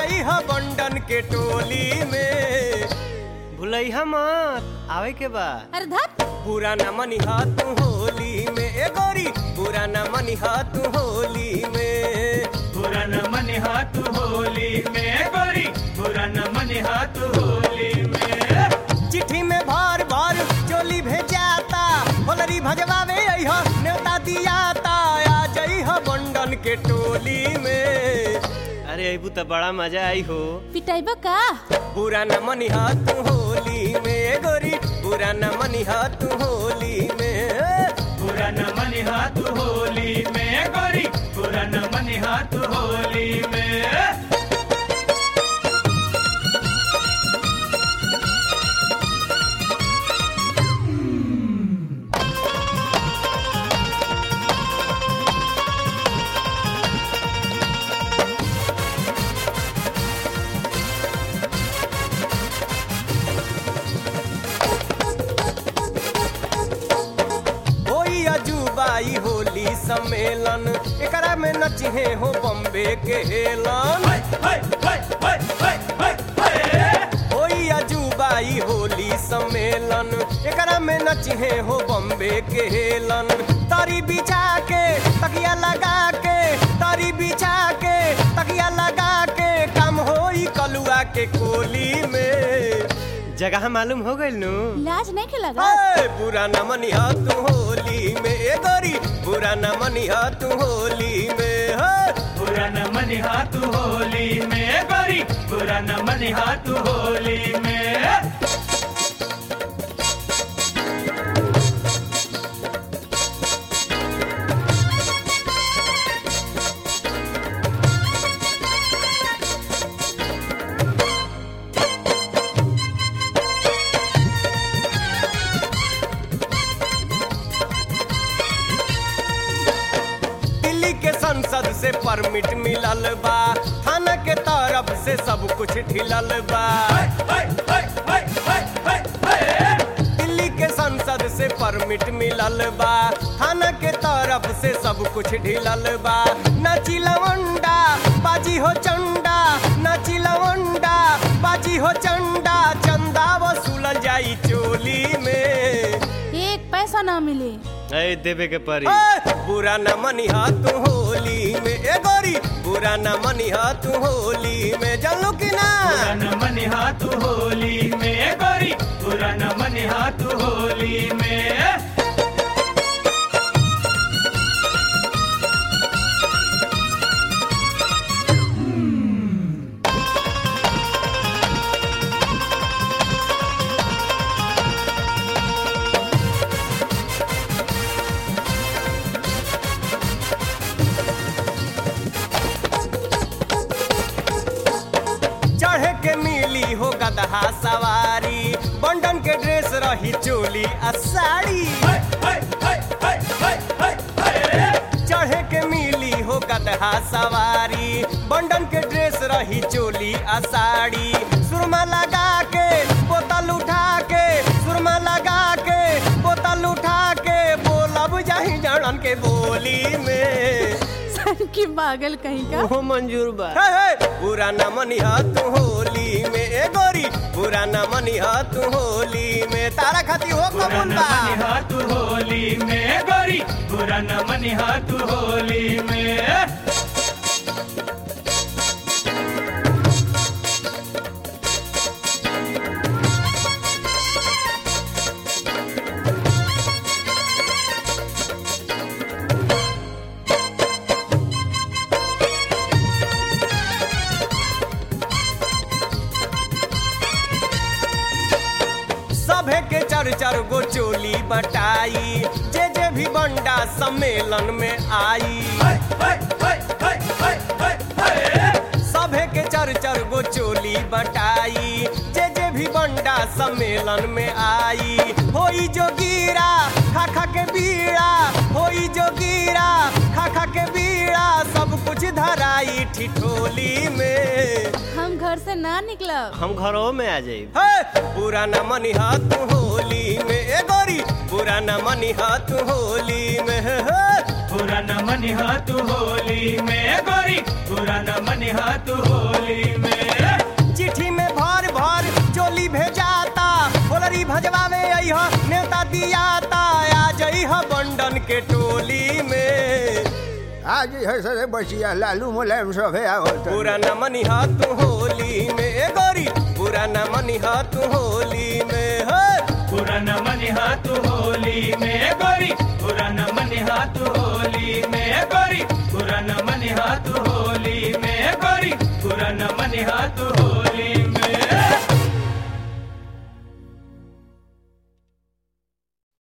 जाई ह बंडन के टोली में भुलैहा मत आवे के बा अरे धत बुरा न मनी तू होली में ए गोरी बुरा न मनी तू होली में बुरा न मन हाथ होली में गोरी बुरा न मन हाथ होली में चिट्ठी में भर भर चोली भेजाता होलरी भजवावे अइह न्योता दियाता आ जइह बंडन के टोली में अरे अबू तो बड़ा मजा आई हो पिटाइबा का बुरा न मनी तू होली में गोरी बुरा न मनी तू होली में बुरा न मन हाथ होली में गोरी बुरा न मन हाथ होली में होई अजूबाई होली सम्मेलन एकरा में नचिहे हो बम्बे के हेलन हाय हाय हाय हाय हाय हाय हाय होई अजूबाई होली सम्मेलन एकरा में नचिहे हो बम्बे के हेलन तारी बिछा के तकिया लगा के तारी बिछा के तकिया लगा के काम होई कलुआ के कोली में जगह मालूम हो गइल नु लाज नहीं के लगा ए, बुरा न मनिहा तू होली में ए गोरी बुरा न मनिहा तू होली में हे। बुरा न मन हाथ होली में गोरी बुरा न मन हाथ होली में दिल्ली के संसद से परमिट मिलल बा थाना के तरफ से सब कुछ ढिलल बा हाय हाय हाय हाय हाय हाय हाय दिल्ली के संसद से परमिट मिलल बा थाना के तरफ से सब कुछ ढिलल बा नाची लवंडा बाजी हो चंडा नाची लवंडा बाजी हो चंडा चंदा वसूलल जाई चोली में एक पैसा ना मिले ए देवे के परी ए, बुरा न मनिहा तू होली में ए गोरी बुरा न मनिहा तू होली में जानलो कि ना बुरा न मन हाथ होली में गोरी बुरा न मन हाथ होली में चढ़े के मिली हो गदहा सवारी बंडन के ड्रेस रही चोली आ साड़ी हाय हाय हाय हाय हाय हाय हाय चढ़े के मिली हो गदहा सवारी बंडन के ड्रेस रही चोली आ साड़ी सुरमा लगा के बोतल उठा के सुरमा लगा के बोतल उठा के बोलब जाही जड़न के बोली में सन की पागल कहीं का ओहो मंजूर बा हे, हे, बुरा न मनिहा तू होली में ए गोरी बुरा न मनिहा तू होली में तारा खाती हो बुरा कबूल न बा मन हाथ होली में गोरी बुरा न मन हाथ होली में सभे के चर चर गो चोली बटाई जे जे भी बंडा सम्मेलन में आई हाय हाय हाय हाय हाय हाय हाय सभे के चर चर गो चोली बटाई जे जे भी बंडा सम्मेलन में आई होई जो गिरा खा खा के बीड़ा होई जो गिरा खा खा के बीड़ा सब कुछ धराई ठिठोली में हम घर से ना निकलब हम घरों में आ जाई हे बुरा न मनिहा तू होली में ए गोरी बुरा न मनिहा तू होली में हे, हे। बुरा न मन हाथ होली में गोरी बुरा न मन हाथ होली में आज है सरे बचिया लालू मुलायम सभे आवत बुरा न मनिहा तू होली में ए गोरी बुरा न मनिहा तू होली में हे पुरन मन हाथ होली में गोरी पुरन मन हाथ होली में गोरी पुरन मन हाथ होली में गोरी पुरन मन हाथ होली